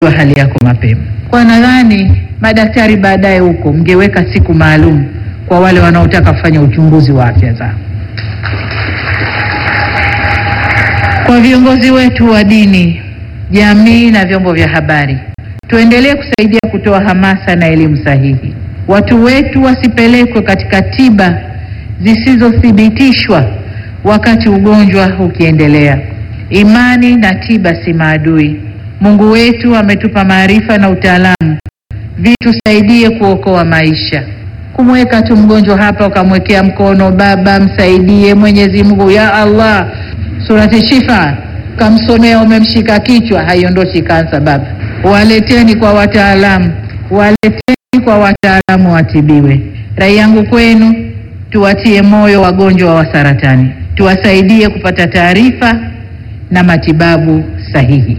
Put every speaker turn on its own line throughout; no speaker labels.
wa hali yako mapema. Kwa nadhani madaktari baadaye huko mngeweka siku maalum kwa wale wanaotaka kufanya uchunguzi wa afya zao. Kwa viongozi wetu wa dini, jamii na vyombo vya habari, tuendelee kusaidia kutoa hamasa na elimu sahihi. Watu wetu wasipelekwe katika tiba zisizothibitishwa wakati ugonjwa ukiendelea. Imani na tiba si maadui. Mungu wetu ametupa maarifa na utaalamu, vitusaidie kuokoa maisha. Kumweka tu mgonjwa hapa ukamwekea mkono, Baba msaidie, Mwenyezi Mungu ya Allah, surati Shifa kamsomea, umemshika kichwa, haiondoshi kansa. Baba, waleteni kwa wataalamu, waleteni kwa wataalamu watibiwe. Rai yangu kwenu, tuwatie moyo wagonjwa wa saratani, tuwasaidie kupata taarifa na matibabu sahihi.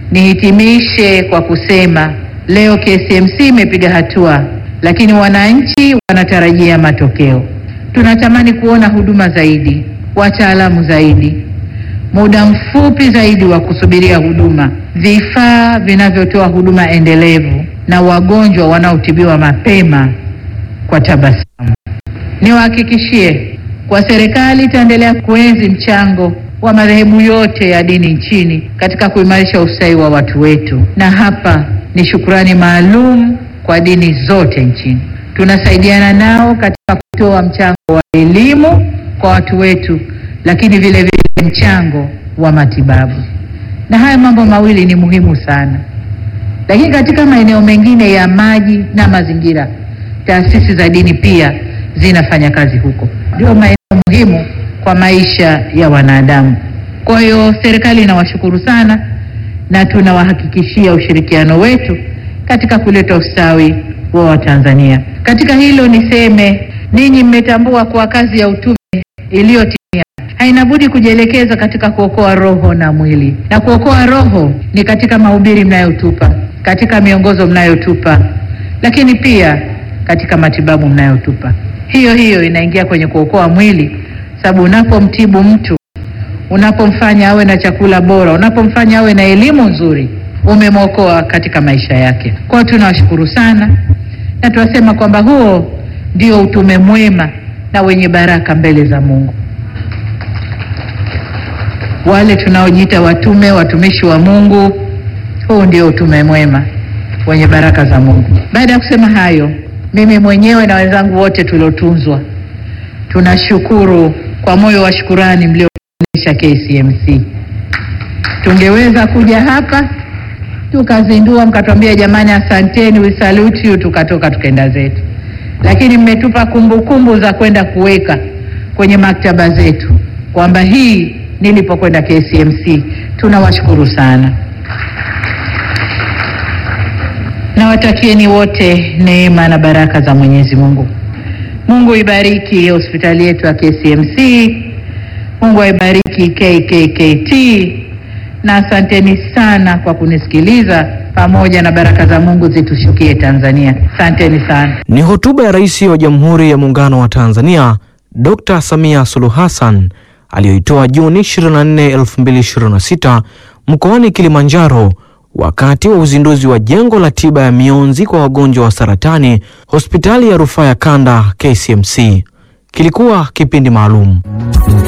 Nihitimishe kwa kusema leo KCMC imepiga hatua, lakini wananchi wanatarajia matokeo. Tunatamani kuona huduma zaidi, wataalamu zaidi, muda mfupi zaidi wa kusubiria huduma, vifaa vinavyotoa huduma endelevu na wagonjwa wanaotibiwa mapema kwa tabasamu. Niwahakikishie kwa serikali itaendelea kuenzi mchango wa madhehebu yote ya dini nchini katika kuimarisha ustawi wa watu wetu, na hapa ni shukurani maalum kwa dini zote nchini. Tunasaidiana nao katika kutoa mchango wa elimu kwa watu wetu, lakini vile vile mchango wa matibabu, na haya mambo mawili ni muhimu sana. Lakini katika maeneo mengine ya maji na mazingira, taasisi za dini pia zinafanya kazi huko, ndio maeneo muhimu kwa maisha ya wanadamu. Kwa hiyo serikali inawashukuru sana na tunawahakikishia ushirikiano wetu katika kuleta ustawi wa Watanzania. Katika hilo niseme, ninyi mmetambua kuwa kazi ya utume iliyotimia haina budi kujielekeza katika kuokoa roho na mwili, na kuokoa roho ni katika mahubiri mnayotupa, katika miongozo mnayotupa, lakini pia katika matibabu mnayotupa. Hiyo hiyo inaingia kwenye kuokoa mwili sababu unapomtibu mtu, unapomfanya awe na chakula bora, unapomfanya awe na elimu nzuri, umemwokoa katika maisha yake. Kwa hiyo tunawashukuru sana na tunasema kwamba huo ndio utume mwema na wenye baraka mbele za Mungu. Wale tunaojiita watume, watumishi wa Mungu, huu ndio utume mwema wenye baraka za Mungu. Baada ya kusema hayo, mimi mwenyewe na wenzangu wote tuliotunzwa tunashukuru kwa moyo wa shukurani mlioonyesha KCMC. Tungeweza kuja hapa tukazindua, mkatuambia jamani, asanteni, we salute you, tukatoka tukaenda zetu, lakini mmetupa kumbukumbu za kwenda kuweka kwenye maktaba zetu kwamba hii nilipokwenda KCMC. Tunawashukuru sana, nawatakieni wote neema na baraka za Mwenyezi Mungu. Mungu ibariki hospitali yetu ya KCMC. Mungu aibariki KKKT, na asanteni sana kwa kunisikiliza, pamoja na baraka za Mungu zitushukie Tanzania. Asanteni sana.
Ni hotuba ya Rais wa Jamhuri ya Muungano wa Tanzania Dr. Samia Suluhu Hassan aliyoitoa Juni 24, 2026 mkoani Kilimanjaro wakati wa uzinduzi wa jengo la tiba ya mionzi kwa wagonjwa wa saratani hospitali ya rufaa ya kanda KCMC. Kilikuwa kipindi maalum.